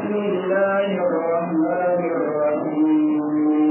بسم الله الرحمن الرحيم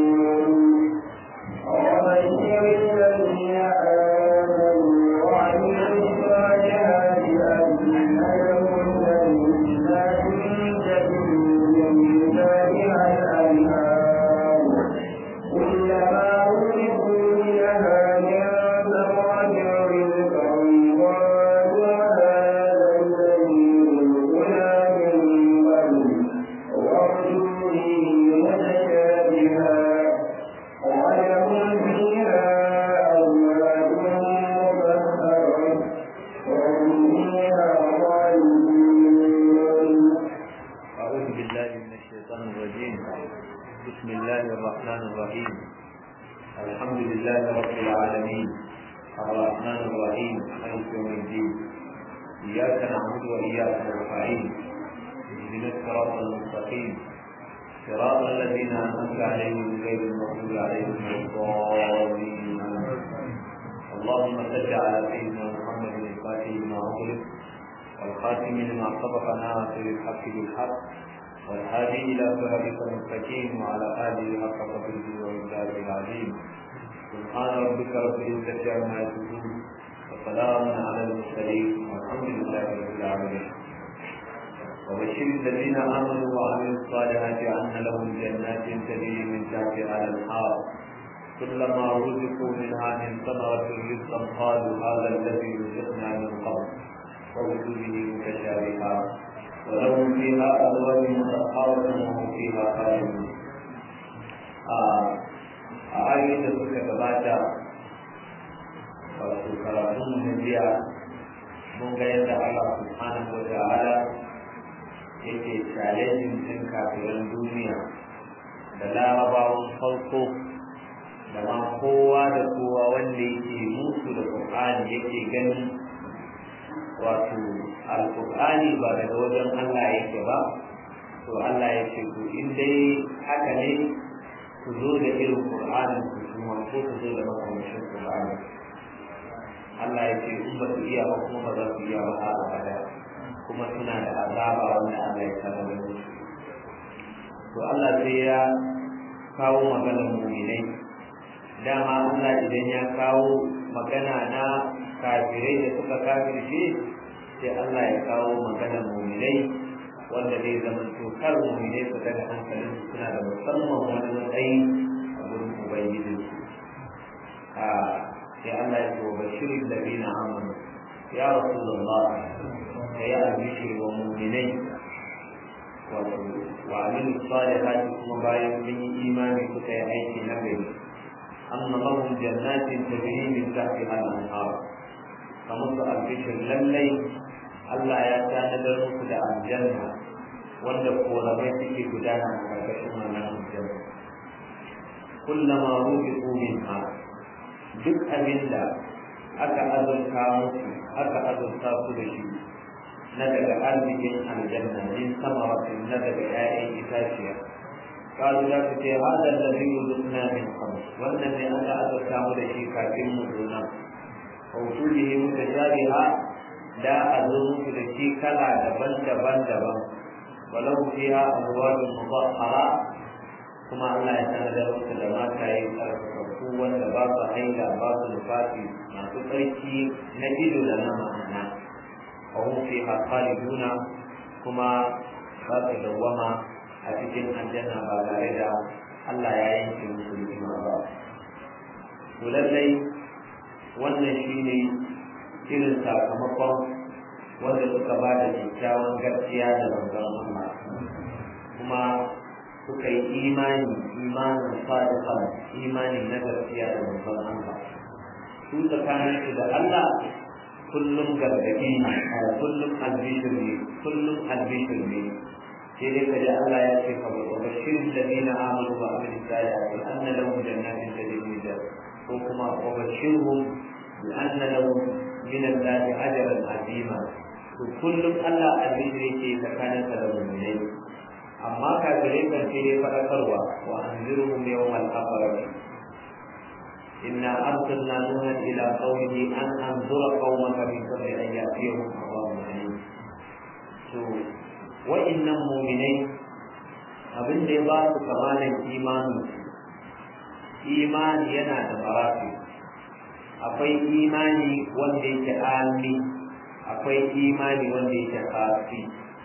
وبشر الذين آمنوا وعملوا الصالحات أن لهم جنات تجري من تحتها الأنهار كلما رزقوا منها من ثمرة رزقا قالوا هذا الذي رزقنا من قبل وارجوا به متشابها ولهم فيها أزواج مطهرة وهم فيها خالدون أعوذ بالله من الشيطان الرجيم بسم الله الرحمن الرحيم الحمد لله رب العالمين الرحمن الرحيم مالك يوم الدين إياك نعبد وإياك نستعين اهدنا الصراط المستقيم صراط الذين أنعمت عليهم غير المغضوب عليهم ولا الضالين اللهم صل على سيدنا محمد الفاتح لما أغلق والخاتم لما سبق ناصر الحق بالحق والهادي الى صراطك المستقيم وعلى اله حق قدره ومقداره العظيم سبحان ربك رب العزه عما يصفون وسلام على المرسلين والحمد لله رب العالمين وبشر الذين امنوا وعملوا الصالحات ان لهم جنات تجري من تحتها الانهار كلما رزقوا منها من ثمرة رزقا قالوا هذا الذي رزقنا من قبل ووجوده متشابها ولهم فيها أزواج مطهرة وهم فيها خالدون a ayoyin da suka gabata wato karatun na jiya mun ga yadda Allah subhanahu wa ta'ala yake challenging din kafiran duniya da larabawan farko da ma kowa da kowa wanda yake musu da Qur'ani yake gani wato alkur'ani ba daga wajen Allah yake ba to Allah ya ce ku in dai haka ne ku zo da irin qur'anin ku kuma ko ku zo da makamancin qur'ani Allah ya ce in ba su iya ba kuma ba za su iya ba a abada kuma suna da azaba wanda Allah ya sanar da su to Allah sai ya kawo maganar mu'minai dama Allah idan ya kawo magana na kafirai da suka kafirce sai Allah ya kawo maganar muminai wanda zai zama tokar muminai su daga hankalin su suna da musamman wani matsayi a wurin ubangijin su a sai Allah ya ce wa bashirin da na amanu ya rasulullah da ya albishe wa muminai wato wa aminu salihati kuma bayan sun yi imani suka yi aiki na gari أن لهم جنات تجري من تحتها الأنهار فمس البشر للي Allah ya tanadar muku da aljanna wanda koramai suke gudana a ƙarƙashin wannan aljanna kullama rubiqu minha duk abinda aka azurta musu aka azurta su da shi na daga arzikin aljanna min samaratin na daga 'ya'yan itaciya قالوا لا تتي هذا الذي رزقنا من قبل والذي أنا أذكر مدشي كافر مدونا ووجوده متشابهة لا أظن تدشي كلا دبن دبن دبن ولو فيها أزواج مطهرة كما الله يتنزل لما كاي قوة باس حيلا باس نفاتي ما تطريكي نجد لنا معنا وهم فيها خالدون كما باس دوما a cikin aljanna ba tare da Allah ya yanke musu ni'ima ba to lallai wannan shine irin sakamakon wanda suka ba da kyakkyawan gaskiya da manzon Allah kuma suka yi imani imanin sadiqan imani na gaskiya da manzon Allah su tsakanin su da Allah kullum gargadi ne kullum albishir ne kullum albishir ne sai dai kaji Allah ya ce ka wa bashirin ladina amanu wa amilu salihati anna lahum jannatin tajri min ko kuma wa bashirhum bi anna lahum min Allah ajran azima to kullum Allah albishir yake tsakanin sa da mu'minai amma kafirai kan sai dai fadakarwa wa anzirhum yawmal aqrab إنا أرسلنا نوحا إلى قومه أن أنذر قومك من قبل أن يأتيهم عذاب أليم وإن مؤمنين abin da ya ba su kamalan imanin imani yana da marafi akwai imani wanda yake ami akwai imani wanda yake kafi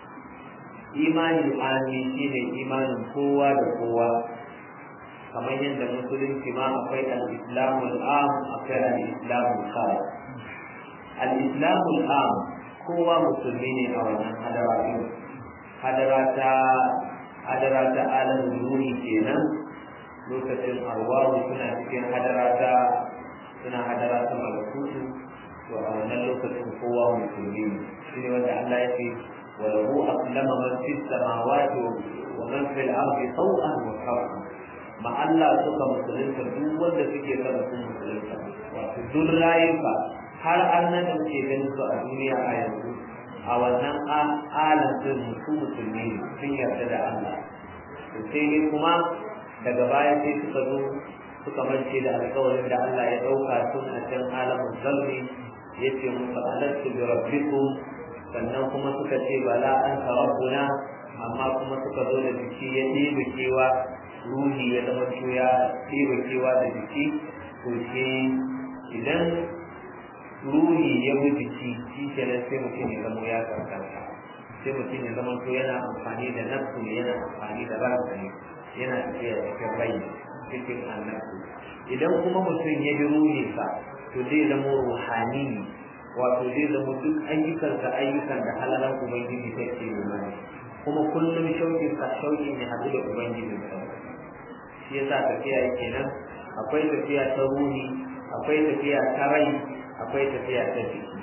imani ami shine imanin kowa da kowa kamar yadda musulunci ma akwai al-islamul am akwai al-islamul khas al-islamul am kowa musulmi ne a wannan hadara din hadara ta hadara ta alamin ruhi kenan lokacin arwahu suna cikin hadara ta suna hadara ta malakutu to a wannan lokacin kowa musulmi ne shine wanda Allah ya ce wa lahu aslama man fis samawati wa man fil ardi taw'an wa karha ma Allah suka musulunta duk wanda suke son sun musulunta wato duk rayuka har an nan da muke ganin su a duniya a yanzu a wannan alam din su musulmi sun yarda da Allah to sai dai kuma daga baya sai suka zo suka mance da alƙawarin da Allah ya ɗauka tun a can alamun zalmi ya ce musu alattu bi rabbikum sannan kuma suka ce bala an rabbuna amma kuma suka zo da jiki ya ɗebe kewa ruhi ya zama ya ɗebe kewa da jiki to shi idan ruhi ya bi jiki shi kenan sai mutum ya zama ya kankanta sai mutum ya zama to yana amfani da nafsu ne yana amfani da ransa ne yana tafiya cikin rai cikin annabtu idan kuma mutum ya bi ruhinsa to zai zama ruhani wato zai zama duk ayyukansa ayyukan da halalan ubangiji take yi mana kuma kullum shaukin sa shauki ne haɗu da ubangijin sa shi yasa tafiya yake nan akwai tafiya ta ruhi akwai tafiya ta rai akwai tafiya ta jiki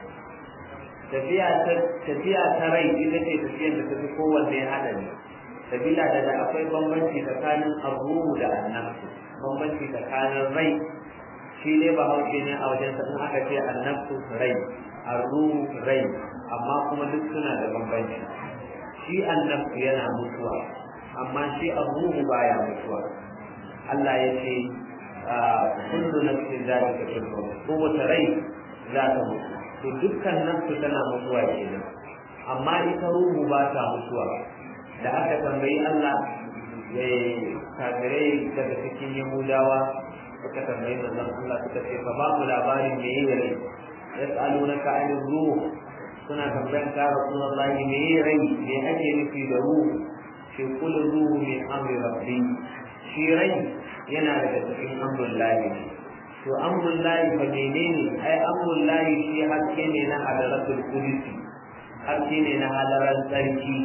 tafiya ta tafiya ta rai ita ce tafiyar da tafi kowanne haɗari sabila da da akwai bambanci tsakanin arruhu da annabtu bambanci tsakanin rai shi ne ba hauke ne a wajen in aka ce annabtu rai arruhu rai amma kuma duk suna da bambanci shi annabtu yana mutuwa amma shi arruhu baya mutuwa Allah ya ce kullu nafsin zalika kullu kowace rai za ta mutu to dukkan nafsu tana mutuwa kenan amma ita ruhu ba ta mutuwa da aka tambayi Allah ya kafirai daga cikin Yahudawa suka tambayi manzon Allah suka ce fa ba mu labarin me yake rai yas'alunaka 'anil ruh suna tambayan ka Rasulullahi me yake rai me ake nufi da ruhu shi kul ruhu min amri rabbi shi rai yana daga cikin amrul lahi to amrul lahi fa menene ai amrul lahi shi haske ne na hadaratul qudsi haske ne na hadaran sarki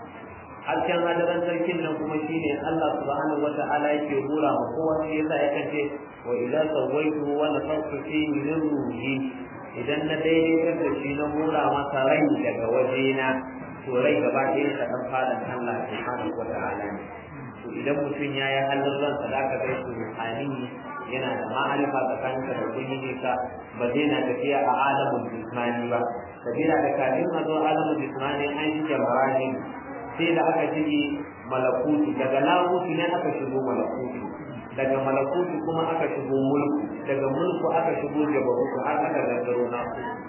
hasken hadaran sarkin nan kuma shine Allah subhanahu wata'ala yake hura ma kowa shi yasa ya kace wa idza sawaitu wa nafakhtu fihi min ruhi idan na daidaitar da shi na hura masa rai daga wajena to rai gaba ɗaya ka dan fara Allah subhanahu wata'ala ne to idan mutum ya yi halin ransa da aka kai su ruhani yana da ma'arifa tsakaninka da ubangiji ka ba zai na tafiya a alamun jismani ba sabila da kafin a zo alamun jismani an shige marahim sai da aka shige malakutu daga lakutu ne aka shigo malakutu daga malakutu kuma aka shigo mulku daga mulku aka shigo jabarutu har aka gangaro na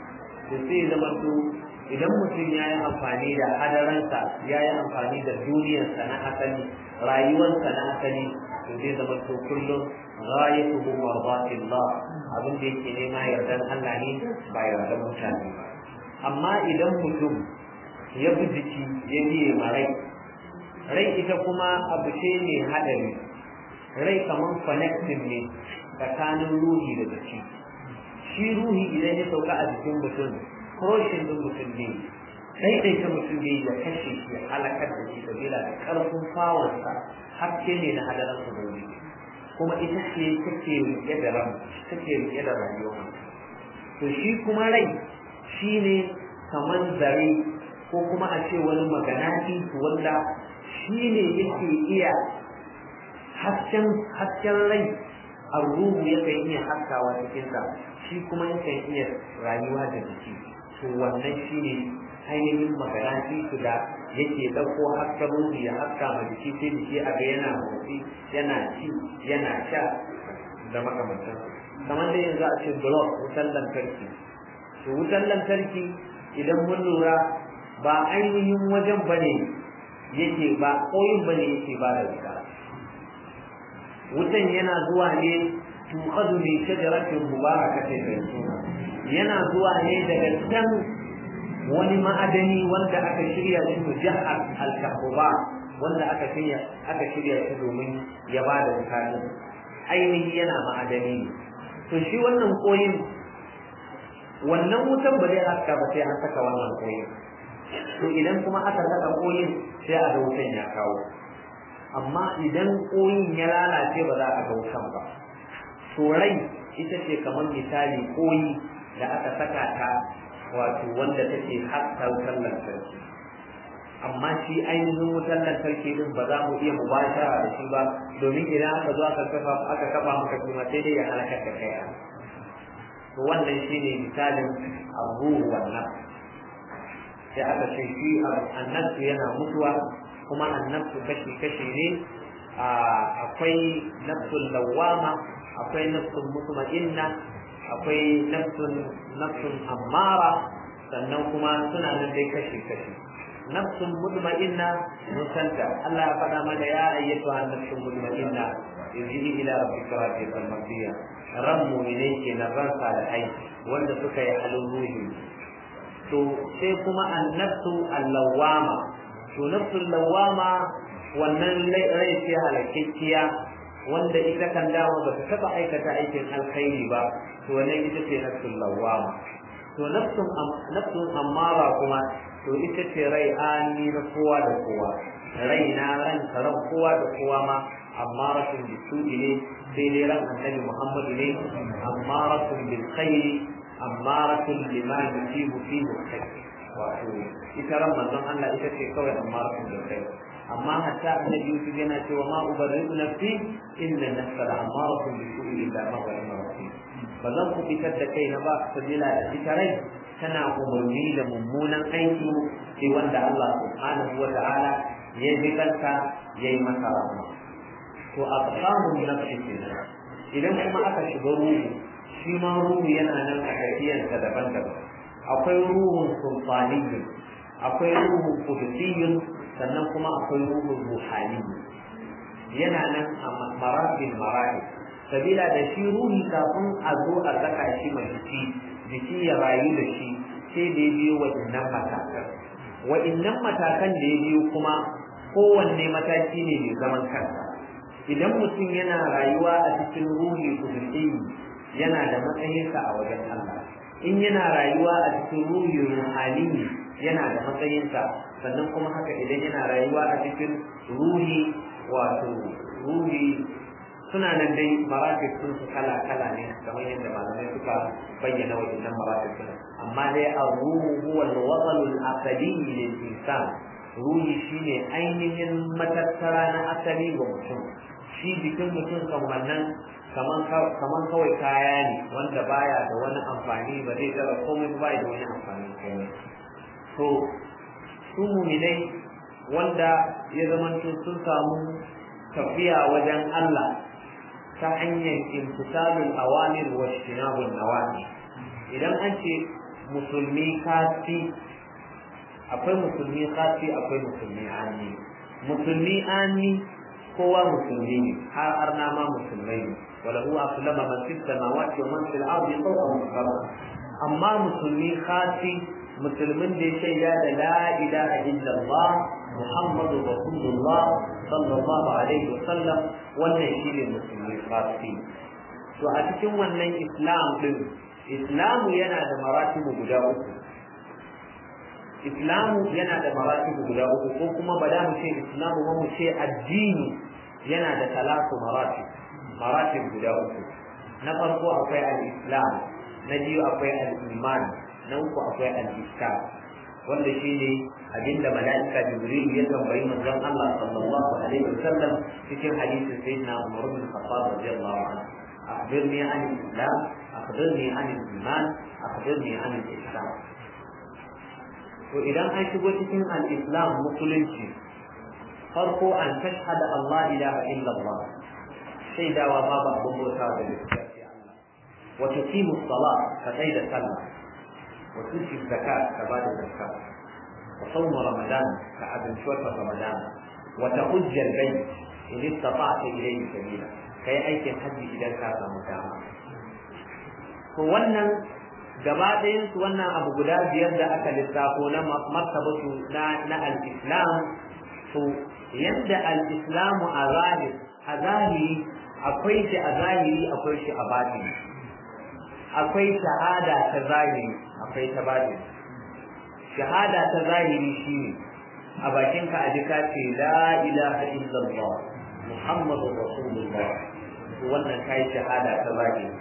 to sai zama to idan mutum ya yi amfani da hadaransa ya yi amfani da duniyarsa na asali rayuwarsa na asali to zai zama to kullum ghayatuhu mardatillah abin da yake nema yardan Allah ne ba yardan mutane ba amma idan mutum ya bi jiki ya biye ma rai rai ita kuma abu ce mai haɗari rai kamar connected ne tsakanin ruhi da jiki shi ruhi idan ya sauka a jikin mutum kroshin din mutum ne daidaita mutum ne ya kashe shi ya halakar da shi sabila da ƙarfin fawarsa haske ne na hadarar ubangiji kuma ita ce take rike da ran take rike da rayuwa to shi kuma rai shine kamar zare ko kuma a ce wani maganati wanda shi ne yake iya hasken hasken rai a ruhu yakan iya haskawa cikinsa shi kuma yakan iya rayuwa da jiki to wannan shi ne ainihin maganati su da yake ɗauko hasken ruhu ya haska ma jiki sai jiki a ga yana motsi yana ci yana sha da makamantan kamar da yanzu a ce blog wutar lantarki to wutar lantarki idan mun lura ba ainihin wajen ba ne yake ba koyin bane yake ba da wuta wutan yana zuwa ne tuqadu min shajaratin mubarakatin zaituna yana zuwa ne daga can wani ma'adani wanda aka shirya shi mujahar al-kahba wanda aka shirya aka shirya shi domin ya ba da wuta ainihi yana ma'adani ne to shi wannan koyin wannan wutan ba zai haska ba sai an saka wannan koyin to idan kuma aka saka koyin sai a ga wutan ya kawo amma idan koyin ya lalace ba za a ga wutan ba to rai ita ce kamar misali koyi da aka saka ta wato wanda take haska wutar lantarki amma shi ainihin wutar lantarki din ba za mu iya mubashara da shi ba domin idan aka zo aka kafa aka kafa maka kuma sai dai ya halakar da kai to wannan shine misalin abu wannan sai aka ce shi annabtu yana mutuwa kuma annabtu kashi kashi ne akwai nafsul lawama akwai nafsul mutma'inna akwai nafsun nafsun ammara sannan kuma suna nan dai kashi kashi nafsun mutma'inna mun santa Allah ya faɗa mana ya ayyatu an nafsun mutma'inna irji'i ila rabbika radiyatan mardiya ran mu'mine ke na ran salihai wanda suka yi halin ruhi to sai kuma annafsu allawama to nafsul lawama wannan rai ce halakekkiya wanda ita kan dama ba ta taɓa aikata aikin alkhairi ba to wannan ita ce nafsul lawama to nafsun nafsun ammara kuma to ita ce rai ani na kowa da kowa rai na ran ran kowa da kowa ma ammaratun bisu'i ne sai dai ran annabi muhammadu ne ammaratun bil khairi ammaratun lima yusibu fihi khair wato ita ran manzon Allah ita ce kawai ammaratun bil khair amma hatta annabi Yusuf yana cewa ma ubarridu nafsi inna nafsa la ammaratun bisu'i illa ma rahima rabbi ba zan ku fitar da kaina ba sabila da ita rai tana umarni da mummunan aiki sai wanda Allah subhanahu wa ta'ala ya bi kanka ya yi masa rahama to a samun nafsi kenan idan kuma aka shiga ruhu shi ma ruhu yana nan a tafiyarsa daban-daban akwai ruhun sulfaniyyun akwai ruhun kudusiyyun sannan kuma akwai ruhun ruhaniyyu yana nan a marabin marabi sabila da shi ruhi kafin a zo a saka shi mai jiki jiki ya rayu da shi sai da ya biyo wa'innan matakan wa'innan matakan da ya biyo kuma kowanne mataki ne mai zaman kansa idan mutum yana rayuwa a cikin ruhi kudusi yana da matsayinsa a wajen Allah in yana rayuwa a cikin ruhi ruhani yana da matsayinsa sannan kuma haka idan yana rayuwa a cikin ruhi wato ruhi suna nan dai maratib sun su kala kala ne kamar yadda malamai suka bayyana waɗannan maratib sun amma dai ar-ruhu huwa al-wasal al-aqli lil insan ruhi shine ainihin matattara na asali ga mutum shi jikin mutum kan wannan kaman kawai kaya ne wanda baya da wani amfani ba zai tsara komai ba da wani amfani komai to su muminai wanda ya zamanto sun samu tafiya wajen Allah ta hanyar imtisalul awamir wa shinabul nawahi idan an ce musulmi kasi akwai musulmi kasi akwai musulmi ani musulmi ani kowa musulmi ne har arna ma musulmai ne wala huwa aslama man fi samawati wa man fil ardi fawqa musabba amma musulmi khasi musulmin da ya shaida da la ilaha illallah muhammadu rasulullah sallallahu alaihi wa sallam wannan shine musulmi khasi to a cikin wannan islam din islamu yana da maratibu guda uku islamu yana da maratibu guda uku ko kuma ba da mu ce islamu ba mu ce addini yana da talatu maratib maratib guda uku na farko akwai al-islam na biyu akwai al-iman na uku akwai al-islam wanda shine abinda mala'ika jibril ya tambayi manzon Allah sallallahu alaihi wasallam cikin hadisin sayyidina Umar bin Khattab radiyallahu anhu akhbirni an al-islam akhbirni an al-iman akhbirni an al-islam to idan an shigo cikin al-islam musulunci farko an tashhada Allah ilaha illa Allah shaidawa babu abin bauta da gaskiya Allah wa tuqimu salat ka tsai da sallah wa tuti zakat ka bada zakka ka sauma ramadan ka abinci wata ramadan wa tahujja al-bayt in istata'ta ilayhi sabila kai aikin hajji idan ka samu dama to wannan gaba ɗayan su wannan abu guda biyar da aka lissafo na martabatu na na al-islam to yadda al-islamu a zahiri a zahiri akwai shi a zahiri akwai shi a batini akwai shahada ta zahiri akwai ta batini shahada ta zahiri shine a bakin ka aji ka ce la ilaha illallah muhammadu rasulullah wannan kai shahada ta zahiri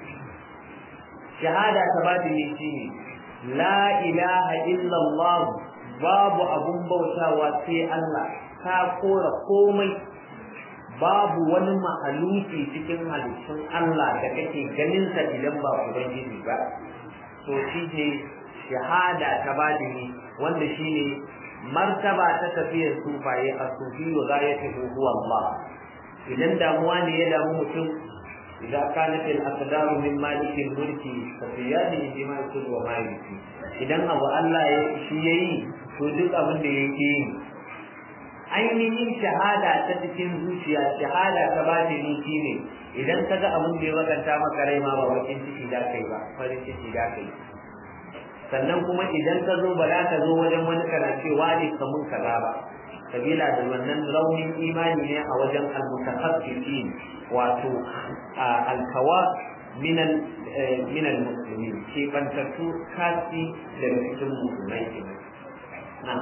shahada ta batini shine la ilaha illallah babu abun bautawa sai Allah ka kora komai babu wani mahaluki cikin halittun Allah da kake ganin sa idan ba ubangiji ba to shi ne shahada ta batini wanda shine martaba ta tafiyar sufaye a sufi wa gayatuhu huwa Allah idan damuwa ne ya damu mutum idan kanat al-aqdar min malik al-mulki fa fiyadi ijma' kullu wa maliki idan abu Allah ya shi yayi to duk abin da yake yi ainihin shahada ta cikin zuciya shahada ta batini shine idan ka ga abin da ya bakanta maka rai ma ba bakin ciki da kai ba farin ciki da kai sannan kuma idan ka zo ba za ka zo wajen wani kana cewa ne ka mun kaza ba sabila da wannan raunin imani ne a wajen almutakaffifin wato alkawa minal minal muslimin ke bantattu kasi daga cikin musulmai kenan na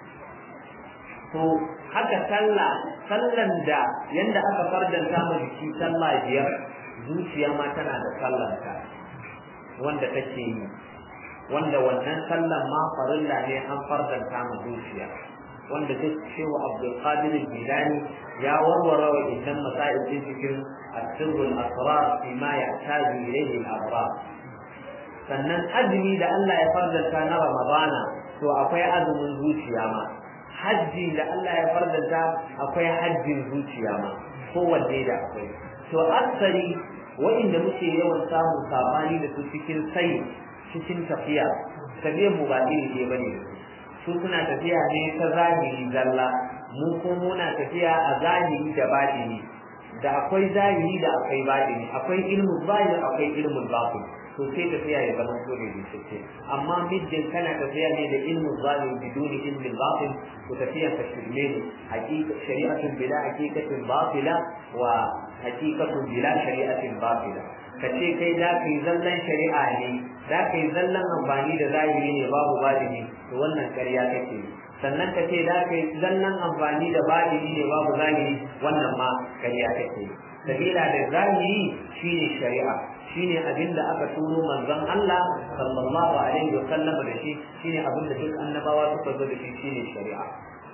to haka sallah sallan da yanda aka fardanta mu jiki sallah biyar zuciya ma tana da sallanta wanda take yi wanda wannan sallan ma farilla ne an fardanta mu zuciya wanda duk cewa Abdul Qadir Jilani ya warware wa idan masail din cikin asirrul asrar fi ma yahtaju ilayhi al-abrar sannan azumi da Allah ya fardanta na Ramadana to akwai azumin zuciya ma hajji da Allah ya fardanta akwai hajjin zuciya ma kowanne da akwai to aksari wa'inda muke yawan samun sabani da su cikin sai cikin tafiya tafiyar mu ba iri ne bane su suna tafiya ne ta zahiri zalla mu ko muna tafiya a zahiri da batini da akwai zahiri da akwai batini akwai ilmu zahiri akwai ilmu batin to sai tafiya ya zama so da bincike amma middin kana tafiya ne da ilmu zahiri biduni ilmi batin to tafiya ka shirme ne hakika shari'atun bila hakikatin batila wa hakikatun bila shari'atin batila ka ce kai za ka yi zallan shari'a ne za ka yi zallan amfani da zahiri ne babu batini to wannan ƙarya kake sannan ka ce za ka yi zallan amfani da batini ne babu zahiri wannan ma ƙarya kake sabila da zahiri shine shari'a shine abin da aka turo manzon Allah sallallahu alaihi wa sallam da shi shine abin da duk annabawa suka zo da shi shine shari'a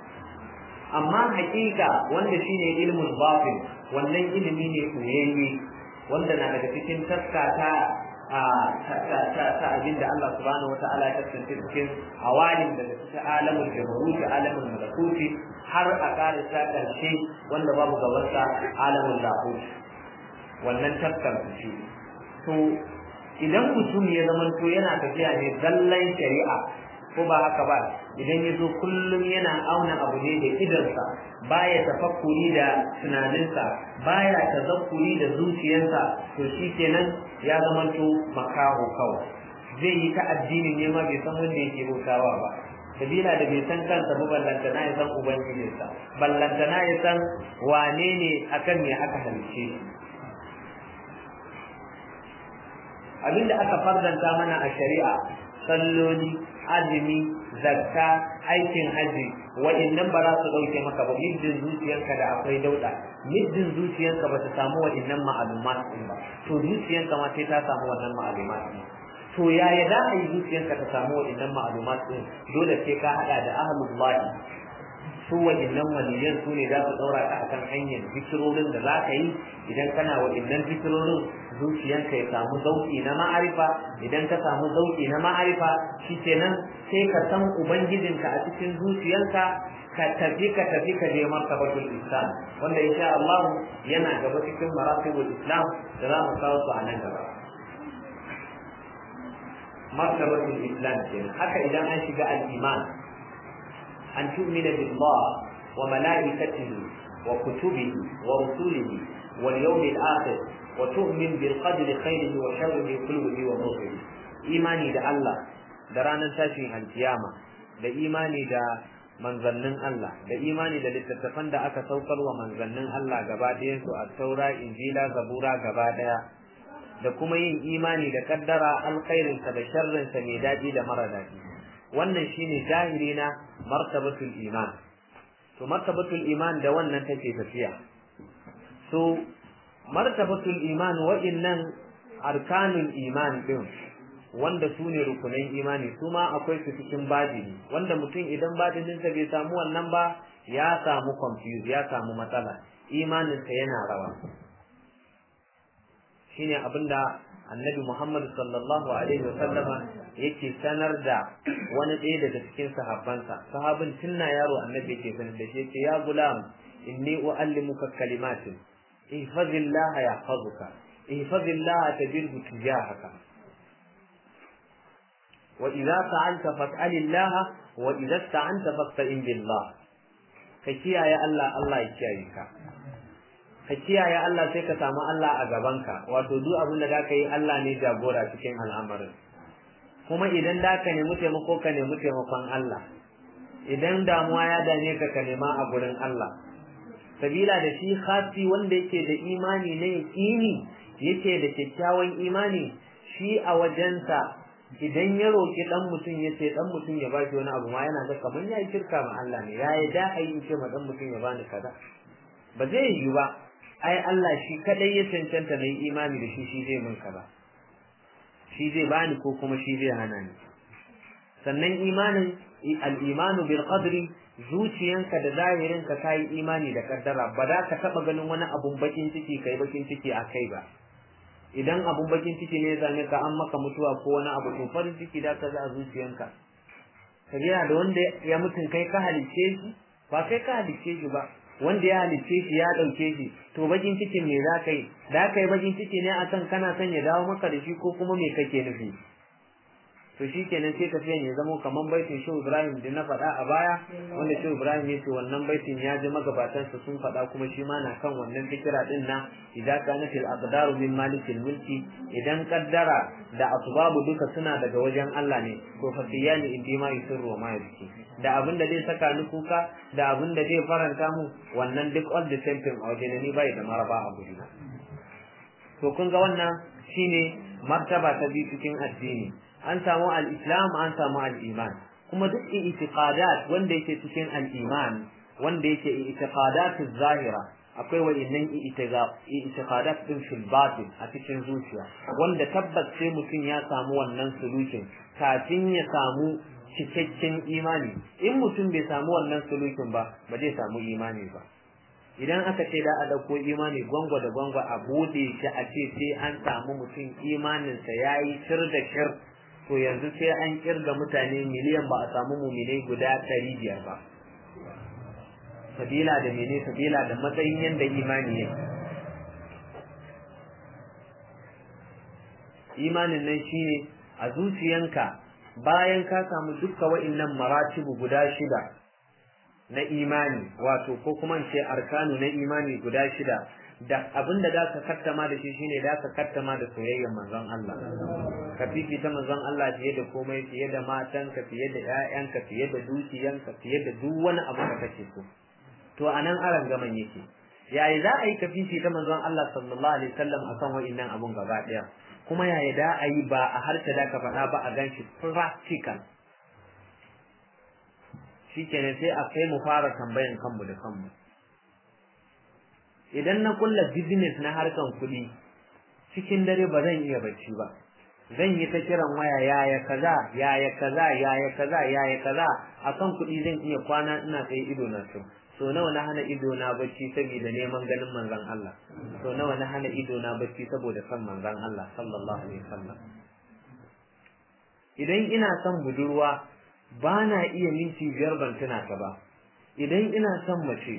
amma hakika wanda shine ilmul batin wannan ilimi ne koyayye wanda na daga cikin taska ta ta abin da Allah subhanahu wata'ala ya kasance cikin awalin daga cikin alamun jabaruti alamun malakuti har a kare ta karshe wanda babu gabansa alamun lahut wannan taskar su ce to idan mutum ya zamanto yana tafiya ne zallan shari'a ko ba haka ba idan ya zo kullum yana auna abu ne da idansa baya tafakkuri da tunaninsa baya tazakkuri da zuciyarsa to shi kenan ya zamanto makaho kawai zai yi ta addinin ne ma bai san wanda yake bautawa ba sabila da bai san kansa ba ballantana ya san ubangijinsa ballantana ya san wane ne akan me aka halice shi abinda aka fardanta mana a shari'a salloli azumi zakka aikin haji wa'annan ba za su dauke maka ba middin zuciyarka da akwai dauda middin zuciyarka ba ta samu wa'annan ma'alumat din ba to zuciyarka ma sai ta samu wannan ma'alumat din to yaya za a yi zuciyarka ta samu wa'annan ma'alumat din dole sai ka hada da ahlullahi su wa'annan waliyan su ne za su daura ka akan hanyar zikirorin da za ka yi idan kana wa'annan zikirorin zuciyanka ya samu zauki na ma'arifa idan ka samu zauki na ma'arifa shikenan sai ka san ubangijinka a cikin zuciyanka ka tafi ka tafi ka je martabatul islam wanda insha Allah yana gaba cikin maratibul islam da za mu kawo su a nan gaba martabatul islam kenan haka idan an shiga al-iman an tu'mina billah wa malaikatihi wa kutubihi wa rusulihi wal yawmil akhir wa tu'min bil qadri khairihi wa sharrihi kullihi wa mawqihi imani da Allah da ranar tashin alkiyama da imani da manzannin Allah da imani da littattafan da aka saukar wa manzannin Allah gaba ɗayan su a taura injila zabura gaba ɗaya da kuma yin imani da kaddara alkhairinsa da sharrinsa mai daɗi da mara daɗi wannan shine jahiri na martabatul iman to martabatul iman da wannan take tafiya so martabatul iman wa'innan arkanul iman din wanda su ne rukunan imani su ma akwai su cikin badini wanda mutum idan badininsa bai samu wannan ba ya samu confuse ya samu matsala imaninsa yana rawa shine abinda annabi Muhammad sallallahu alaihi wa sallama yake sanar da wani ɗaya daga cikin sahabbansa sahabin tunna yaro annabi yake sanar da shi yake ya gulam inni uallimuka kalimatin ihfazillah yahfazuka ihfazillah tajidhu tujahaka wa idza sa'alta fas'alillah wa idza ista'anta fasta'in billah ka kiyaye Allah Allah ya kiyaye ka ka kiyaye Allah sai ka samu Allah a gabanka wato duk abin da zaka yi Allah ne jagora cikin al'amarin kuma idan da ka nemi taimako ka nemi taimakon Allah idan damuwa ya dame ka ka nema a gurin Allah sabila da shi khasi wanda yake da imani na yaqini yake da kyakkyawan imani shi a wajensa idan ya roki dan mutum ya ce dan mutum ya bashi wani abu ma yana ga kamar ya yi shirka ma Allah ne ya yi da ayi ce ma dan mutum ya bani kaza ba zai yi ba ai Allah shi kadai ya cancanta na yi imani da shi shi zai min kaza shi zai bani ko kuma shi zai hana ni sannan imanin al-imanu bil qadri zuciyanka da zahirinka ka yi imani da kaddara ba za ka taba ganin wani abun bakin ciki kai bakin ciki a kai ba idan abun bakin ciki ne ya same ka an maka mutuwa ko wani abu to farin ciki da ka za a zuciyanka ka da wanda ya mutun kai ka halicce shi ba kai ka halicce shi ba wanda ya halicce shi ya ɗauke shi to bakin cikin me za ka yi da ka yi bakin ciki ne a kan kana son ya dawo maka da shi ko kuma me kake nufi to shi kenan sai tafiyan ya zamo kamar baitin shehu ibrahim da na faɗa a baya wanda shehu ibrahim ya ce wannan baitin ya ji magabatansa sun faɗa kuma shi ma na kan wannan fikira din na idan kanat al aqdaru min malikil mulki idan kaddara da asbabu duka suna daga wajen Allah ne to fa siyani indi ma yusirru wa ma yabki da abin da zai saka ni kuka da abin da zai faranta mu wannan duk all the same thing a wajen ni bai da maraba a gurina to kun ga wannan shine martaba ta biyu cikin addini an samu al-islam an samu al-iman kuma duk i'tiqadat wanda yake cikin al-iman wanda yake i'tiqadat zahira akwai wa'innan i'tiqadat din fil batin a cikin zuciya wanda tabbas sai mutum ya samu wannan solution kafin ya samu cikakken imani in mutum bai samu wannan solution ba ba zai samu imani ba idan aka ce da a ɗauko imani gwangwa da gwangwa a buɗe shi a ce sai an samu mutum imaninsa ya yi shir da shir to yanzu sai an kirga mutane miliyan ba a samu muminai guda ɗari biyar ba sabila da mene sabila da matsayin yadda imani yake imanin nan shine a zuciyanka bayan ka samu dukka wa'innan maratibu guda shida na imani wato ko kuma ce arkanu na imani guda shida da abinda da ka kattama da shi shine da ka kattama da soyayyar manzon Allah ka fifita manzon Allah fiye da komai fiye da matanka fiye da ƴaƴanka fiye da dukiyanka fiye da duk wani abu da kake so to anan aran gaman yake yayi za a yi ka fifita manzon Allah sallallahu alaihi wasallam akan wa'innan abun gaba daya kuma yaya da a yi ba a harshe da ka faɗa ba a ganshi practical shikenan sai a kai mu fara tambayan kanmu da kanmu idan na kulla business na harkan kuɗi cikin dare ba zan iya bacci ba zan yi ta kiran waya yaya kaza yaya kaza yaya kaza yaya kaza akan kuɗi zan iya kwana ina tsaye ido na so so nawa na hana ido na bacci saboda neman ganin manzon Allah so nawa na hana ido na bacci saboda san manzon Allah sallallahu alaihi wasallam idan ina son budurwa ba na iya minti biyar ban tuna ta ba idan ina son mace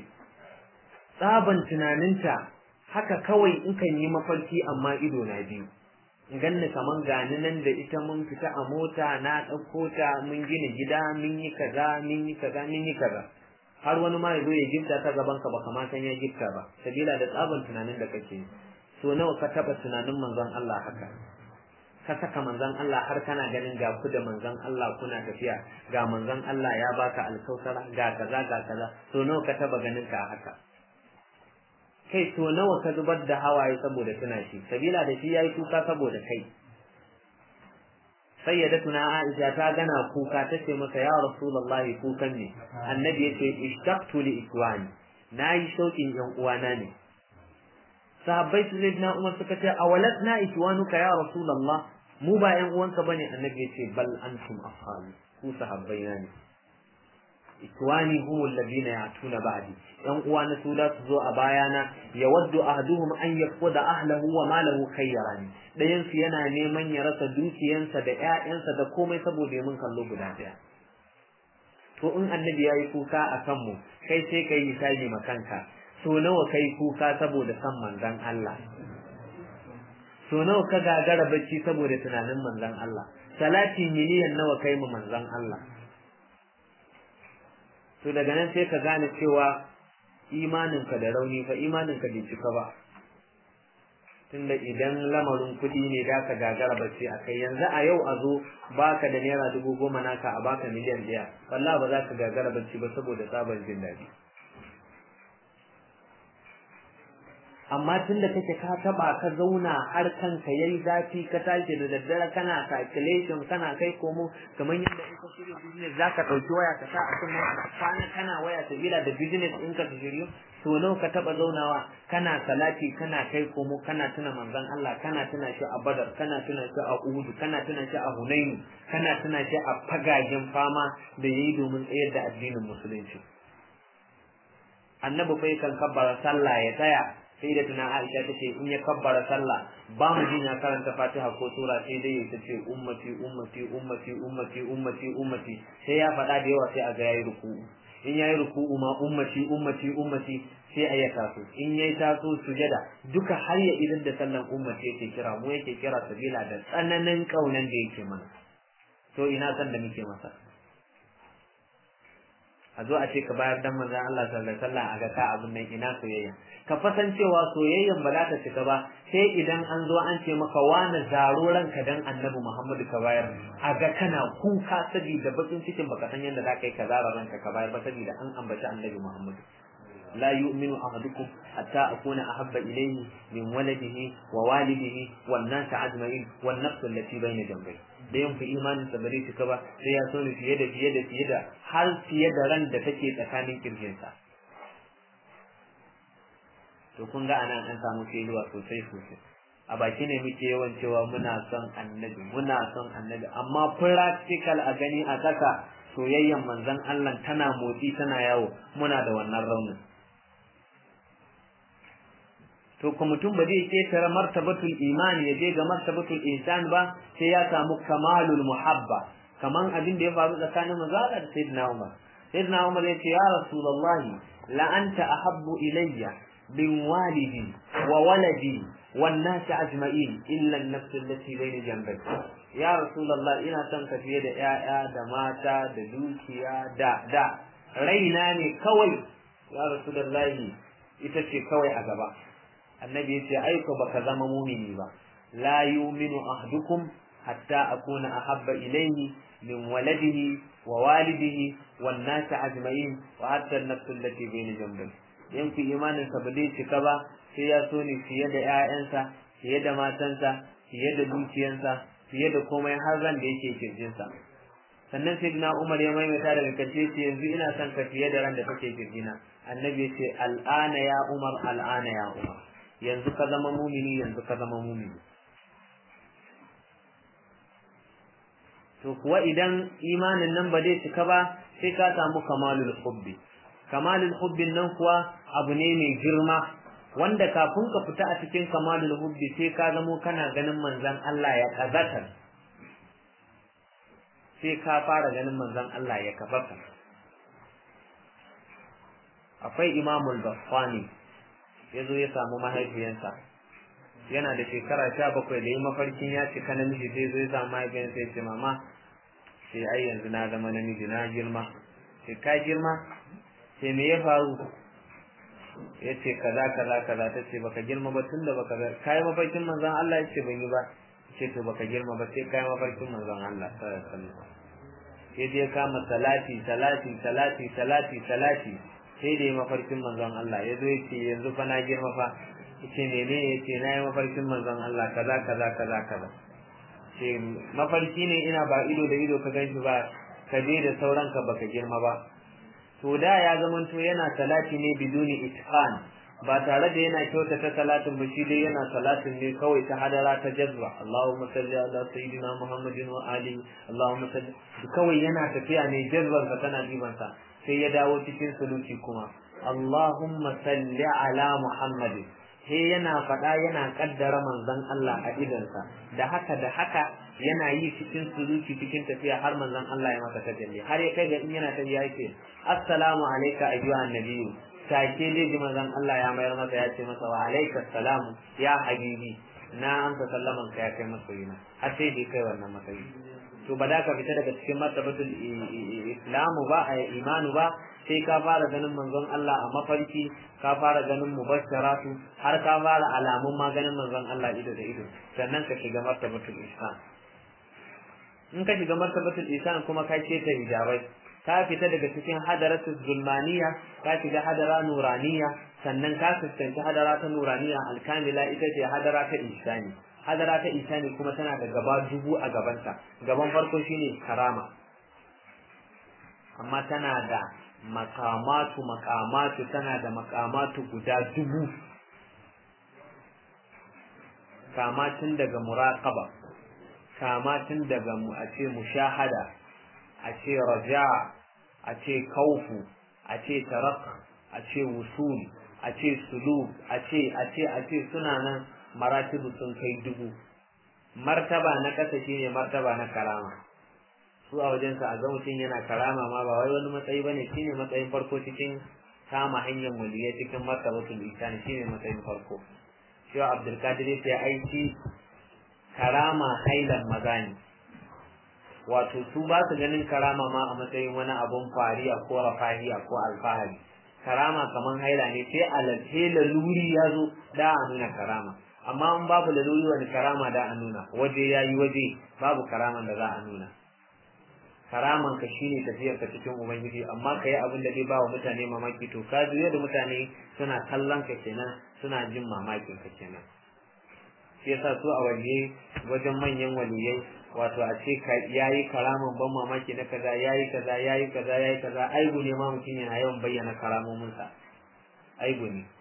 tsaban tunaninta haka kawai in kan yi mafarki amma ido na biyu ganni kaman gani nan da ita mun fita a mota na ɗauko ta mun gina gida mun yi kaza mun yi kaza mun yi kaza har wani ma ya zo ya gifta ta gaban ka baka ma san ya gifta ba sabila da tsaban tunanin da kake so nawa ka taba tunanin manzon Allah haka ka saka manzon Allah har kana ganin ga ku da manzon Allah kuna tafiya ga manzon Allah ya baka alkausara ga kaza ga kaza so nawa ka taba ganin ka haka kai so nawa ka zubar da hawaye saboda tuna shi sabila da shi yayi kuka saboda kai sayyidatuna Aisha ta gana kuka tace masa ya Rasulullahi kukan ne annabi yace ishtaqtu li ikwani nayi shaukin yan uwana ne sahabbai su zai Umar suka ce awalat na ikwanuka ya Rasulullah mu ba yan uwanka bane annabi yace bal antum ashabi ku sahabbai na ne ikwani hum alladhina ya'tuna ba'di yan uwa na su da su zo a bayana yawaddu ahaduhum an yaquda ahlahu wa malahu khayran dayan su yana neman ya rasa dukiyansa da ƴaƴansa da komai saboda ya mun kallo guda daya to in annabi yayi kuka akan mu kai sai kai hisabi makanka so nawa kai kuka saboda san manzon Allah so nawa ka gagara bacci saboda tunanin manzon Allah salati miliyan nawa kai mu manzon Allah to daga nan sai ka gane cewa imaninka da rauni fa imaninka bai cika ba tunda idan lamarin kuɗi ne da ka gagara bacci a kai yanzu a yau a zo baka da naira dubu goma naka a baka miliyan ɗaya wallahi ba za ka gagara bacci ba saboda sabon jin daɗi amma tun da kake ka taba ka zauna har kanka yayi zafi ka tashi da daddare kana calculation kana kai komo kamar yadda in ka shirya business zaka dauki waya ka sa a kan kwana kana waya sabila da business in ka shiryo to nawa ka taba zaunawa kana salati kana kai komo kana tuna manzon Allah kana tuna shi a Badar kana tuna shi a Uhud kana tuna shi a Hunain kana tuna shi a fagagen fama da yayi domin tsayar da addinin musulunci annabi bai kan kabbara sallah ya tsaya sai da tuna Aisha ta ce in ya kabbara sallah ba mu jin ya karanta Fatiha ko sura sai dai ya ce ummati ummati ummati ummati ummati ummati sai ya faɗa da yawa sai a ga yayi ruku'u in yayi ruku'u ma ummati ummati ummati sai a ya taso in yayi taso sujada duka har ya idan da sallan ummati yake kira mu yake kira sabila da tsananin kaunan da yake mana to ina san da muke masa a zo a ce ka bayar dan manzon Allah sallallahu alaihi wasallam a ga ka abun nan ina soyayya ka fasan cewa soyayyan ba za ta cika ba sai idan an zo an ce maka wani zaro ranka dan annabi Muhammadu ka bayar a ga kana kuka saboda bakin cikin baka san yadda za ka yi ka zara ranka ka bayar ba saboda an ambaci annabi Muhammadu لا يؤمن أحدكم حتى أكون أحب إليه من ولده ووالده والناس أجمعين والنفس التي بين جنبيه da yin fi imanin sa bare shi ba sai ya so ni fiye da fiye da fiye da har fiye da ran da take tsakanin kirjinsa to kun ga anan an samu filuwa sosai sosai a baki ne muke yawan cewa muna son annabi muna son annabi amma practical a gani a kasa soyayyen manzon Allah tana motsi tana yawo muna da wannan raunin to ko mutum ba zai ketare martabatul imani ya je ga martabatul ihsan ba sai ya samu kamalul muhabba kaman abin da ya faru tsakanin manzo da sayyidina Umar sayyidina Umar ya ce ya rasulullahi la anta ahabbu ilayya min walidi wa waladi wan nas ajma'in illa an-nafs allati bayna janbayk ya rasulullah ina son ka fiye da 'ya'ya da mata da dukiya da da raina ne kawai ya rasulullahi ita ce kawai a gaba annabi yace aiko baka zama mumini ba la yu'minu ahdukum hatta akuna ahabba ilayhi min waladihi wa walidihi wan nas ajma'in wa hatta an-nafs allati bayna janbayhi yanku imanin sa ba zai cika ba sai ya so ni fiye da ƴaƴansa fiye da matansa fiye da dukiyansa fiye da komai har ran da yake kirjinsa sannan sai na Umar ya maimaita daga karshe ce yanzu ina son ka fiye da ran da kake kirjina annabi ce al'ana ya Umar al'ana ya Umar yanzu ka zama mumini yanzu ka zama mumini to kuwa idan imanin nan ba zai cika ba sai ka samu kamalul hubbi kamalul hubbin nan kuwa abu ne mai girma wanda kafin ka fita a cikin kamalul hubbi sai ka zamo kana ganin manzon Allah ya kazata sai ka fara ganin manzon Allah ya kafata akwai imamul baffani ya zo ya samu mahaifiyansa yana da shekara sha bakwai da yi mafarkin ya cika namiji sai zai samu mahaifiyarsa ya ce mama sai ai yanzu na zama namiji na girma sai ka girma sai me ya faru ya ce kaza kaza kaza ta ce baka girma ba tun da baka ka yi mafarkin manzon Allah ya ce ban yi ba ce to baka girma ba sai ka yi mafarkin manzon Allah sallallahu alaihi wasallam sai dai kama salati salati salati salati salati sai da mafarkin manzon Allah ya zo ya ce yanzu fa na girma fa ce mene ya ce na yi mafarkin manzon Allah kaza kaza kaza kaza ce mafarki ne ina ba ido da ido ka ganshi ba ka je da sauran ka baka girma ba to da ya zamanto yana salati ne biduni itqan ba tare da yana kyautata salatin ba shi dai yana salatin ne kawai ta hadara ta jazba Allahumma salli ala sayyidina Muhammadin wa ali Allahumma salli kawai yana tafiya ne jazban sa tana diban sa sai ya dawo cikin suluki kuma Allahumma salli ala Muhammadin sai yana faɗa yana kaddara manzon Allah a idansa da haka da haka yana yi cikin suluki cikin tafiya har manzon Allah ya masa tajalli har ya kai ga in yana tafiya yake assalamu alayka ayyuhan nabiyyu take dai ji manzon Allah ya mayar masa ya ce masa wa alayka salamu ya habibi na amsa sallaman ka ya kai masoyina har sai dai kai wannan matsayi to ba da ka fita daga cikin martabatul islamu ba a imanu ba sai ka fara ganin manzon Allah a mafarki ka fara ganin mubashsharatu har ka fara alamun maganin manzon Allah ido da ido sannan ka shiga martabatul ihsan in ka shiga martabatul ihsan kuma ka ce ta hijabai ka fita daga cikin hadaratul zulmaniya ka shiga hadara nuraniya sannan ka fuskanci hadara ta nuraniya alkamila ita ce hadara ta ihsani hadara ta ihsani kuma tana da gaba dubu a gabanta gaban farko shine karama amma tana da makamatu makamatu tana da makamatu guda dubu kamatin daga muraqaba kamatin daga mu a ce mushahada a ce raja a ce kaufu a ce tarak a ce wusul a ce suluk a ce a ce a ce suna nan maratibu sun kai dubu martaba na ƙasa shine martaba na karama su a wajensa a ga mutum yana karama ma ba wai wani matsayi bane shine matsayin farko cikin kama hanyar muliyya cikin martabatul ihsan shine matsayin farko shi Abdul Qadir ya aiki karama hailan maza ne wato su ba su ganin karama ma a matsayin wani abun fariya ko rafahiya ko alfahari karama kaman haila ne sai alalce laluri ya zo da a nuna karama amma in babu laluri wani karama da a nuna waje ya yi waje babu karaman da za a nuna karaman ka shine tafiyar ka cikin ubangiji amma ka yi abin da zai ba wa mutane mamaki to ka juya da mutane suna kallon ka kenan suna jin mamakin ka kenan shi yasa su a waje wajen manyan waliyai wato a ce ka yayi karaman ban mamaki na kaza yayi kaza yayi kaza yayi kaza aibu ne ma mutum yana yawan bayyana karamomin sa aibu ne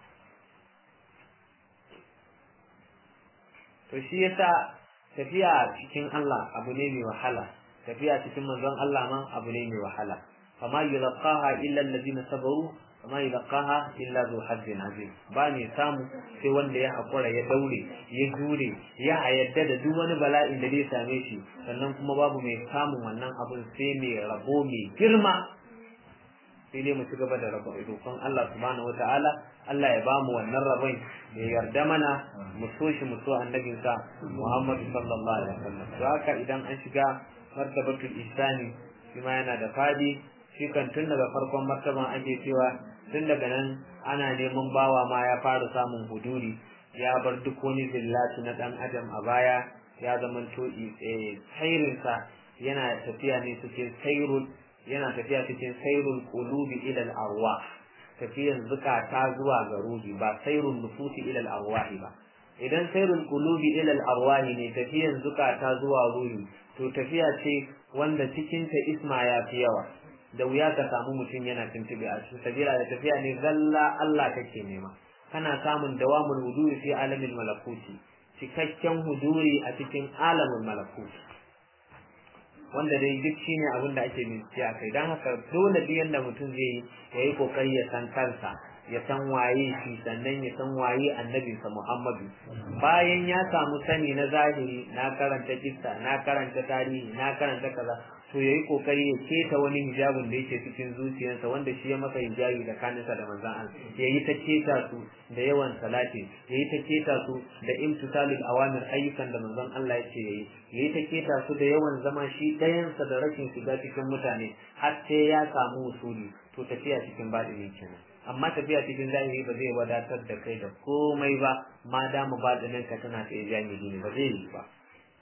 to shi yasa tafiya cikin Allah abu ne mai wahala tafiya cikin manzon Allah ma abu ne mai wahala fama yulqaha illa alladhina sabaru fama yulqaha illa zu hazzin azim ba ne samu sai wanda ya hakura ya daure ya jure ya yadda da duk wani bala'in da zai same shi sannan kuma babu mai samun wannan abun sai mai rabo mai girma sai dai mu ci gaba da rabo roƙon Allah subhanahu wataala Allah ya ba mu wannan rabon ya yarda mana mu so shi mu so annabinsa Muhammadu sallallahu alaihi wasallam to haka idan an shiga martabatul ihsani shi ma yana da fadi shi kan tun daga farkon martaban ake cewa tun daga nan ana neman bawa ma ya fara samun huduri ya bar duk wani zillatu na dan adam a baya ya zama to sairinsa yana tafiya ne cikin sairul yana tafiya cikin sairul qulubi ila al-arwah tafiyan zukata zuwa ga ruhi ba sairul nufusi ila al-arwahi ba idan sairul qulubi ila al-arwahi ne tafiyan zukata zuwa ruhi to tafiya ce wanda cikin ta isma ya fi yawa da wuya ka samu mutum yana tuntube a cikin sabila da tafiya ne zalla Allah kake nema kana samun dawamul huduri fi alamin malakuti cikakken huduri a cikin alamin malakuti wanda dai duk shine abin da ake bincike a kai don haka dole duk yanda mutum zai yi ya yi kokari ya san kansa ya san waye shi sannan ya san waye annabinsa Muhammadu bayan ya samu sani na zahiri na karanta kissa na karanta tarihi na karanta kaza to yayi kokari ya keta wani hijabin da yake cikin zuciyarsa wanda shi ya masa hijabi da kaninsa da manzon Allah yayi ta keta su da yawan salati yayi ta keta su da imtisalul awamir ayyukan da manzon Allah yake yayi yayi ta keta su da yawan zama shi ɗayansa da rashin shiga cikin mutane har sai ya samu usuli to tafiya cikin baɗini kenan amma tafiya cikin zahiri ba zai wadatar da kai da komai ba ma dama baɗinin ka tana tsaye jami'i ne ba zai yi ba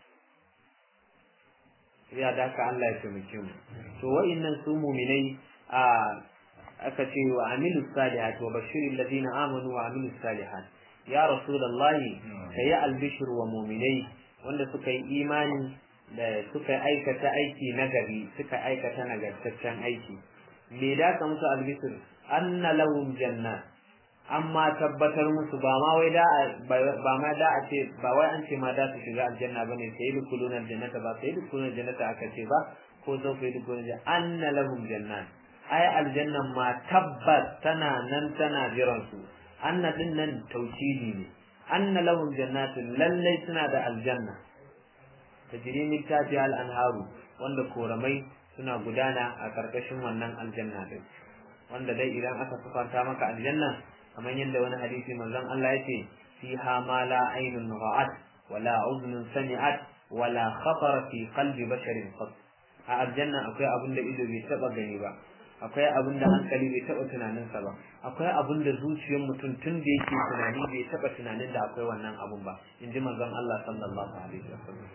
ya da ka Allah ya taimake mu to wa'annan su mu'minai a aka ce wa amilu salihat wa bashiril ladina amanu wa amilu salihat ya rasulullahi kayi albishir wa mu'minai wanda suka yi imani da suka aikata aiki nagari suka aikata nagartaccen aiki me da ka musu albishir anna lahum jannat amma tabbatar musu ba ma wai da ba ma da a ce ba wai an ce ma da su shiga aljanna bane sai da kulun aljannata ba sai da kulun aljannata aka ce ba ko zan fa da kulun anna lahum jannat ai aljannan ma tabbas tana nan tana jiran su anna din nan tauhidi ne anna lahum jannatun lallai suna da aljanna tajri min tahtiha al-anharu wanda koramai suna gudana a karkashin wannan aljanna din wanda dai idan aka sufanta maka aljanna kamar yadda wani hadisi manzon Allah yake fiha ma la aynun ra'at wala udhun sami'at wala khatara fi qalbi basharin qat a aljanna akwai abin da ido bai taba gani ba akwai abin da hankali bai taba tunanin sa ba akwai abin da zuciyar mutum tun da yake tunani bai taba tunanin da akwai wannan abun ba inji manzon Allah sallallahu alaihi wasallam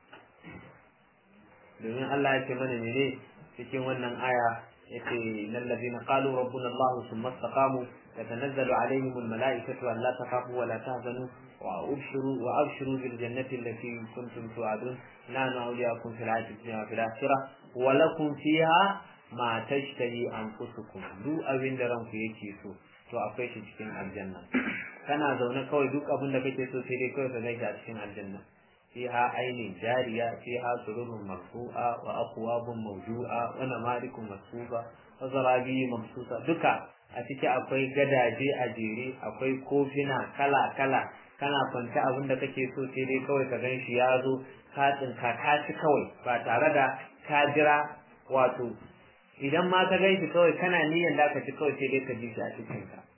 domin Allah ya ce mana ne cikin wannan aya yace innal ladina qalu rabbuna Allah thumma istaqamu tatanazzalu alaihim al malaikatu an la takhafu wa la tahzanu wa abshiru wa abshiru bil jannati allati kuntum tu'adun la na'uliyakum fil hayati dunya wa fil akhirah wa lakum fiha ma tashtahi anfusukum duk abin da ranku yake so to akwai shi cikin aljanna kana zaune kawai duk abin da kake so sai dai kawai ka gaishe a cikin aljanna فيها عين جارية فيها سرور مرفوعة وأقواب موجوعة ونمارك مصفوفة وزرابي مبسوطة دكا أتيكي أكوي gadaje a jere akwai kofina kala kala kana kwanta abin da kake so sai dai kawai ka gan shi ya zo ka tsinka ka ci kawai ba tare da ka jira wato idan ma ka gan shi kawai kana niyyar da ka ci kawai sai dai ka ji shi a cikin ka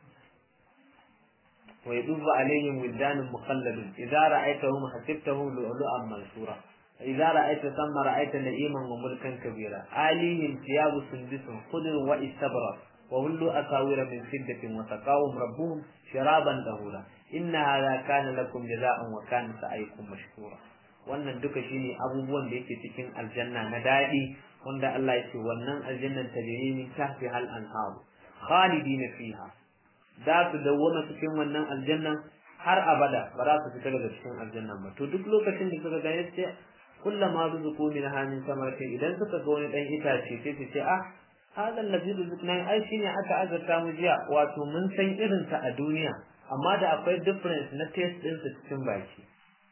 ويطوف عليهم ولدان مخلدون إذا رأيتهم حسبتهم لؤلؤا منثورا إذا رأيت ثم رأيت نعيما وملكا كبيرا آليهم ثياب سندس خضر واستبرق وهلوا أساور من فدة وسقاهم ربهم شرابا طهورا إن هذا كان لكم جزاء وكان سعيكم مشكورا wannan duka shine abubuwan da yake cikin aljanna na daɗi wanda Allah ya ce wannan aljannan tajri min tahtiha al-anhar khalidina fiha za su dawwama cikin wannan aljannan har abada ba za su fita daga cikin aljannan ba to duk lokacin da suka ga yace kullama ruzuqu min hamin samarati idan suka ga wani dan itace sai su ce ah hadha allazi rizqna ai shine aka azurta mu jiya wato mun san irin sa a duniya amma da akwai difference na taste din sa cikin baki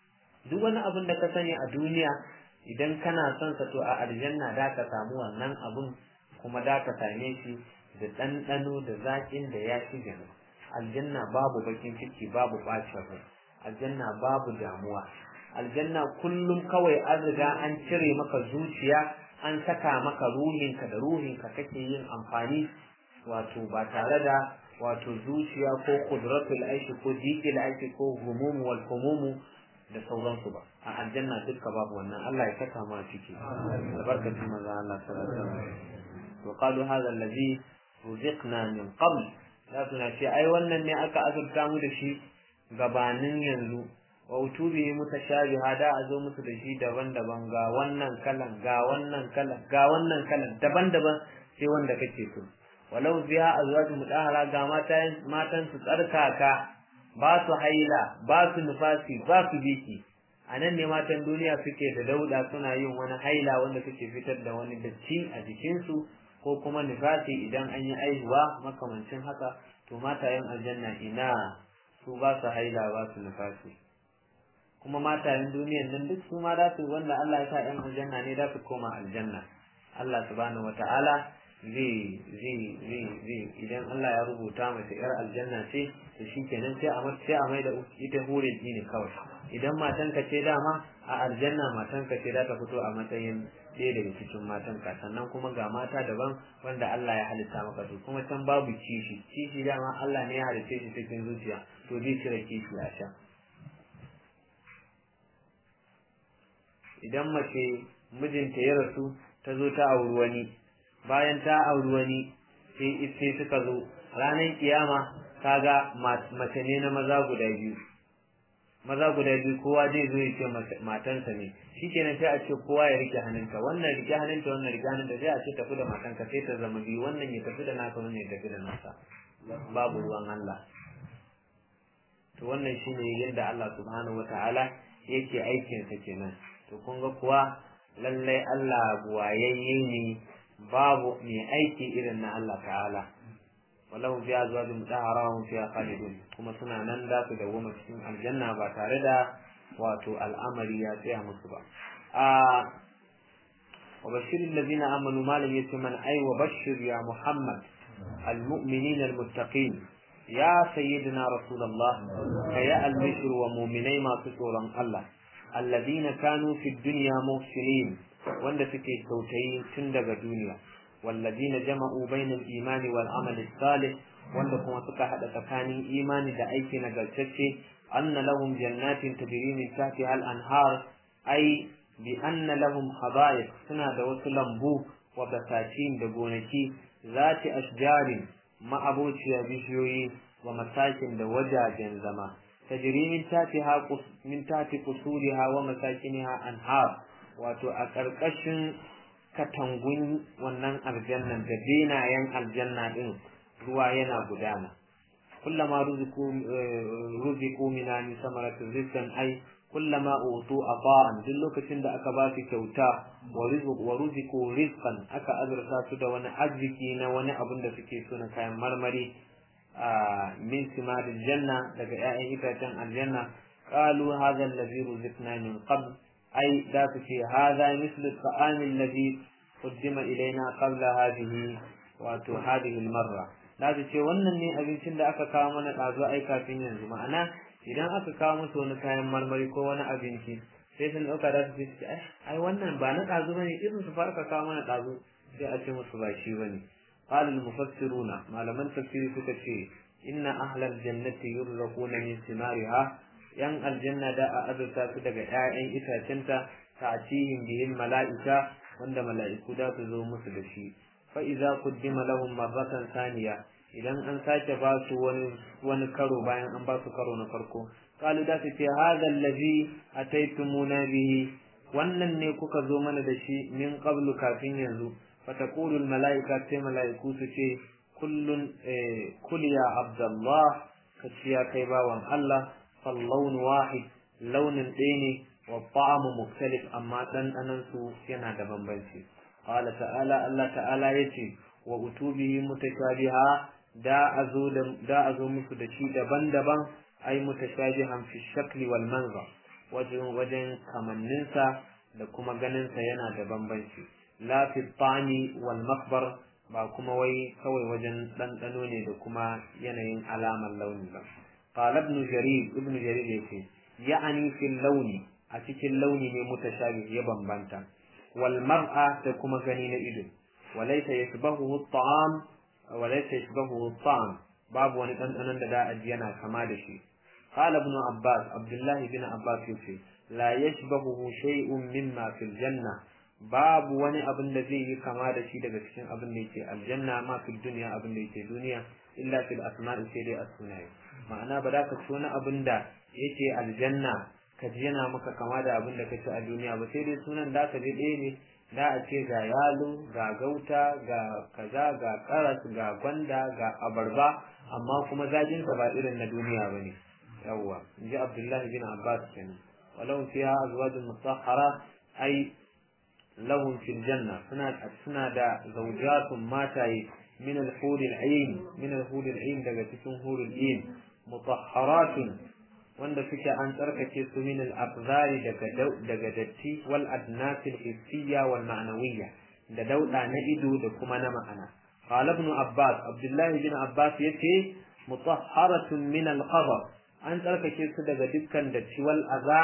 duk wani abin da ka sani a duniya idan kana son sa to a aljanna da ka samu wannan abun kuma da ka same shi da ɗanɗano da zaƙin da ya fi gani aljanna babu bakin ciki babu ɓacin rai aljanna babu damuwa aljanna kullum kawai an riga an cire maka zuciya an saka maka ruhinka da ruhinka kake yin amfani wato ba tare da wato zuciya ko kudratul aishi ko diqil aishi ko humumu wal humumu da sauransu ba a aljanna dukka babu wannan Allah ya saka ma ciki albarkatun manzo Allah sallallahu alaihi wasallam wa qalu hadha alladhi ruziqna min qabl za su na ce ai wannan ne aka azurta mu da shi gabanin yanzu wa utubi mutashabiha da a zo musu da shi daban-daban ga wannan kalan ga wannan kalan ga wannan kalan daban-daban sai wanda kake so walau biya azwaju mudahara ga matan matan su tsarkaka ba su haila ba su nufasi ba su biki a nan ne matan duniya suke da dauda suna yin wani haila wanda suke fitar da wani datti a jikinsu ko kuma nifasi idan an yi aihuwa makamancin haka to matayen aljanna ina su ba su haila ba su nifasi kuma matayen duniyan nan duk su ma za su wanda Allah ya sa ɗan aljanna ne za su koma aljanna Allah subhanahu wata'ala zai zai zai zai idan Allah ya rubuta mace yar aljanna ce to shikenan sai a sai a mai da ita hurin ne kawai idan matan ka ce dama a aljanna matanka ce za ta fito a matsayin ɗaya daga cikin matanka sannan kuma ga mata daban wanda Allah ya halitta maka su kuma can babu kishi kishi dama Allah ne ya halitta shi cikin zuciya to zai cire kishi a can idan mace mijinta ya rasu ta zo ta auri wani bayan ta auri wani sai sai suka zo ranar kiyama kaga mace ne na maza guda biyu maza guda biyu kowa zai zo ya ce matansa ne shikenan sai a ce kowa ya rike hannunka wannan rike hannunta wannan rike hannunta sai a ce tafi da matanka sai ta zama biyu wannan ya tafi da naka wannan ya tafi da nasa babu ruwan Allah to wannan shine yadda Allah subhanahu wataala yake aikin sa kenan to kun ga kuwa lallai Allah buwayayye ne babu mai aiki irin na Allah ta'ala wallahu fi azwajin mutahharahum fiha khalidun kuma suna nan da su dawoma cikin aljanna ba tare da wato al'amari ya tsaya musu ba a wa bashir alladhina amanu ma lam yatman ay wa bashir ya muhammad المؤمنين المتقين يا سيدنا رسول الله كيا البشر ومؤمني ما تسورا الله الذين كانوا في الدنيا محسنين wanda suke kyautayi tun daga duniya والذين جمعوا بين الإيمان والعمل الصالح wanda kuma suka hada tsakanin imani da aiki nagartacce anna lahum jannatin tajri min tahtiha al-anhar ay bi anna lahum hada'iq suna da wasu lambu wa basatin da gonaki zati ashjarin ma'abociya bishiyoyi wa masakin da wajajen zama tajri min tahtiha min tahti qusuriha wa masakiniha anhar wato a ƙarƙashin katangun wannan aljannan da benayen aljanna din ruwa yana gudana kullama ruziku ruziku mina min samarati rizqan ai kullama utu ata'an duk lokacin da aka ba su kyauta wa rizq wa ruziku rizqan aka azurta su da wani arziki na wani abin da suke so na kayan marmari min simaril janna daga 'ya'yan itacen aljanna qalu hadha allazi ruziqna min qabl أي ذات هذا مثل الطعام الذي قدم إلينا قبل هذه wato هذه المرة za su ce wannan ne abincin da aka kawo mana ɗazu ai kafin yanzu ma'ana idan aka kawo musu wani kayan marmari ko wani abinci sai sun ɗauka za su ce ai wannan ba na ɗazu bane irin su fara kawo mana ɗazu sai a ce musu ba shi bane qala al mufassiruna malaman tafsiri suka ce inna ahlal jannati yurzaquna min simariha yan aljanna da a azurta su daga ƴaƴan itacenta ta'tihim bihil mala'ika wanda mala'iku da su zo musu da shi fa idza quddima lahum marratan thaniya idan an sake ba su wani wani karo bayan an ba su karo na farko qalu da su ce hadha allazi ataytumuna bihi wannan ne kuka zo mana da shi min qablu kafin yanzu fa taqulu al mala'ika sai mala'iku su ce kullun kul ya abdallah ka ya kai bawan Allah فاللون واحد لون ɗaya والطعم مختلف أما ɗanɗanan su yana da bambanci قال تعالى الله تعالى يتي وأتوبه متشابها دا أزو دا أزو musu da shi daban-daban ai mutashabihan fi shakli wal manzar wajen wajen kamanninsa da kuma ganinsa yana da bambanci la fi tani wal makbar ba kuma wai kawai wajen ɗanɗano ne da kuma yanayin alamar launi ba قال ابن جرير ابن جرير يقول يعني في اللون أتيك اللون متشابه يبن بنتا والمرأة تكون غنين إذن وليس يشبهه الطعام وليس يشبهه الطعام باب ونتن أن دا أجينا كما دشي قال ابن عباس عبد الله بن عباس يقول لا يشبهه شيء مما في الجنة باب wani abin da zai yi kama da shi daga cikin abin da yake aljanna ma fi duniya abin da yake duniya illa fil asma'i sai dai as-sunaye ma'ana ba za ka ci wani abin da yake aljanna ka ji yana maka kama da abin da ka ci a duniya ba sai dai sunan da ka je ɗaya ne da a ce ga yalo ga gauta ga kaza ga karas ga gwanda ga abarba amma kuma zajinsa ba irin na duniya ba ne yawwa in ji abdullahi bin abbas kenan walau fiha azwajun mutahhara ai lahum fil janna suna suna da zawjatun mataye min al-hur al-ayn min al-hur al-ayn daga cikin hur al-ayn mutahharatun wanda suke an tsarkake su min al-abzari daga daga datti wal adnas al-hissiyya wal ma'nawiyya da dauda na ido da kuma na ma'ana qala ibn abbas abdullah ibn abbas yace mutahharatun min al-qadar an tsarkake su daga dukkan datti wal aza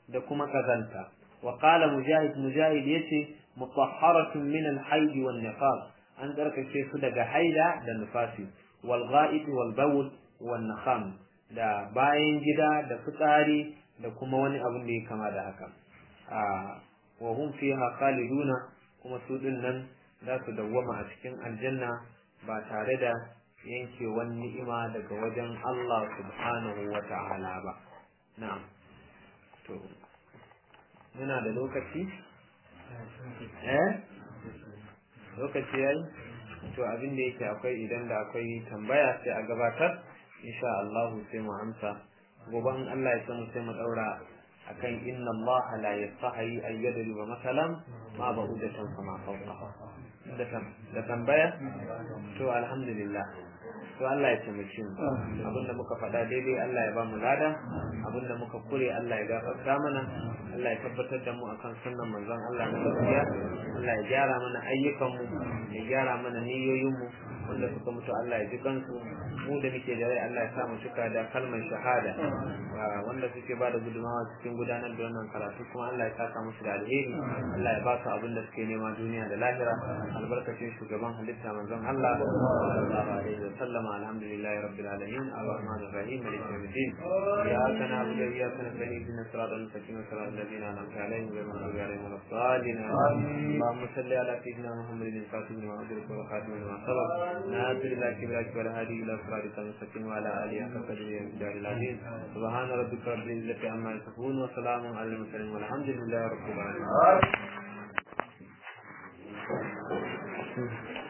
da kuma kazanta wa qala mujahid mujahid yace mutahharatun min al-hayd wan nifas an tsarkake su daga haila da nifasi wal gha'id wal bawl wan nakham da bayan gida da fitsari da kuma wani abin da ya kama da haka wa hum fiha khaliduna kuma su din nan za su dawwama a cikin aljanna ba tare da yankewar ni'ima daga wajen Allah subhanahu wa ta'ala ba na'am to muna da lokaci eh lokaci yayi to abin da yake akwai idan da akwai tambaya sai a gabatar insha Allah sai mu amsa gobe in Allah ya samu sai mu daura akan inna Allah la yastahi ay yadriba masalan ma ba'udatan kama fawqa da tambaya to alhamdulillah to Allah ya taimake mu abinda muka faɗa daidai Allah ya ba mu lada abinda muka kure Allah ya gafarta mana Allah ya tabbatar da mu akan sunnan manzon Allah na gaskiya Allah ya gyara mana ayyukan mu ya gyara mana niyoyin mu wanda suka mutu Allah ya ji kansu mu da muke da rai Allah ya sa mu cika da kalmar shahada wanda suke ba da gudumawa cikin gudanar da wannan karatu kuma Allah ya saka musu da alheri Allah ya ba su abin da suke nema duniya da lahira albarkacin shugaban halitta manzon Allah sallallahu alaihi wa sallam alhamdulillahi rabbil alamin arrahmanir rahim maliki yawmiddin iyyaka na'budu wa iyyaka nasta'in ihdinas siratal mustaqim siratal ladzina an'amta alaihim ghayril maghdubi alaihim waladdallin اللهم صل على سيدنا محمد الفاتح لما أدرك والخاتم لما سبق ناصر الله كبرك والهادي إلى صراطك المستقيم وعلى آله حق قدره ومقداره العظيم سبحان ربك رب العزة عما يصفون وسلام على المرسلين والحمد لله رب العالمين